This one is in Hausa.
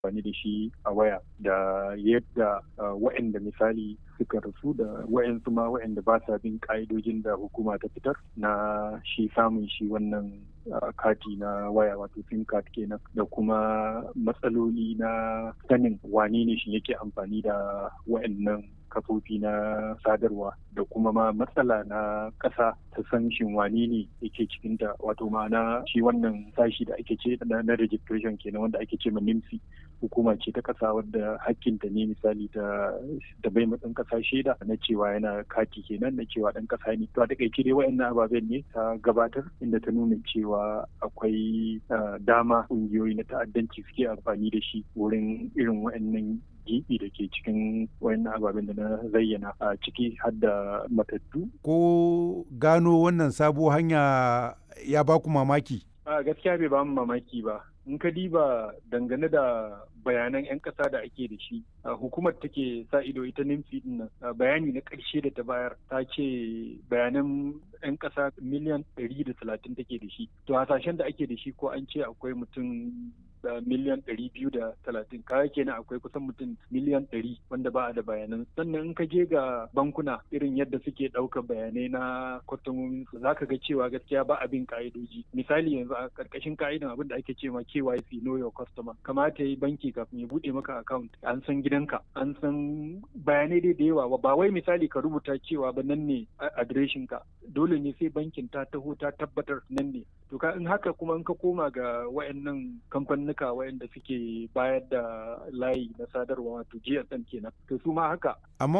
amfani da shi a waya da yadda wa'anda misali suka rasu da wa'ansu ma wa'anda ba sa bin ka'idojin da hukuma ta fitar na shi samun shi wannan kati na waya wato sim card kenan da kuma matsaloli na sanin wane ne shi yake amfani da wa'annan kafofi na sadarwa da kuma ma matsala na ƙasa ta san shin wane ne yake cikin ta wato ma'ana shi wannan sashi da ake ce na registration kenan wanda ake ce ma NIMSI hukuma ce ta ƙasa wadda hakkinta ne misali ta da bai matsin ƙasa shaida na cewa yana kati kenan na cewa ɗan ƙasa ne to a takaice dai wa'annan ababen ne ta gabatar inda ta nuna cewa akwai dama ƙungiyoyi na ta'addanci suke amfani da shi wurin irin wa'annan gibi da ke cikin wayannan ababen da na zayyana a ciki har da matattu. Ko gano wannan sabo hanya ya baku mamaki? A gaskiya bai ba mu mamaki ba. In ka diba dangane da bayanan 'yan ƙasa da ake da shi hukumar take sa ido ita nimfi din nan bayani na ƙarshe da ta bayar ta ce bayanan 'yan ƙasa miliyan ɗari da talatin take da shi to hasashen da ake da shi ko an ce akwai mutum da miliyan ɗari biyu da talatin kaya kenan akwai kusan mutum miliyan ɗari wanda ba a da bayanan sannan in ka je ga bankuna irin yadda suke ɗaukar bayanai na kwastomomin su zaka ga cewa gaskiya ba abin ka'idoji misali yanzu a ƙarƙashin ka'idan abin da ake cewa KYC know your customer kamata yi banki kafin ya buɗe maka account an san gidanka an san bayanai dai da yawa ba wai misali ka rubuta cewa ba nan ne adireshin ka dole ne sai bankin ta taho ta tabbatar nan ne to ka in haka kuma in ka koma ga wayannan kamfanuka wayanda suke bayar da layi na sadarwa wato GSM kenan to su ma haka amma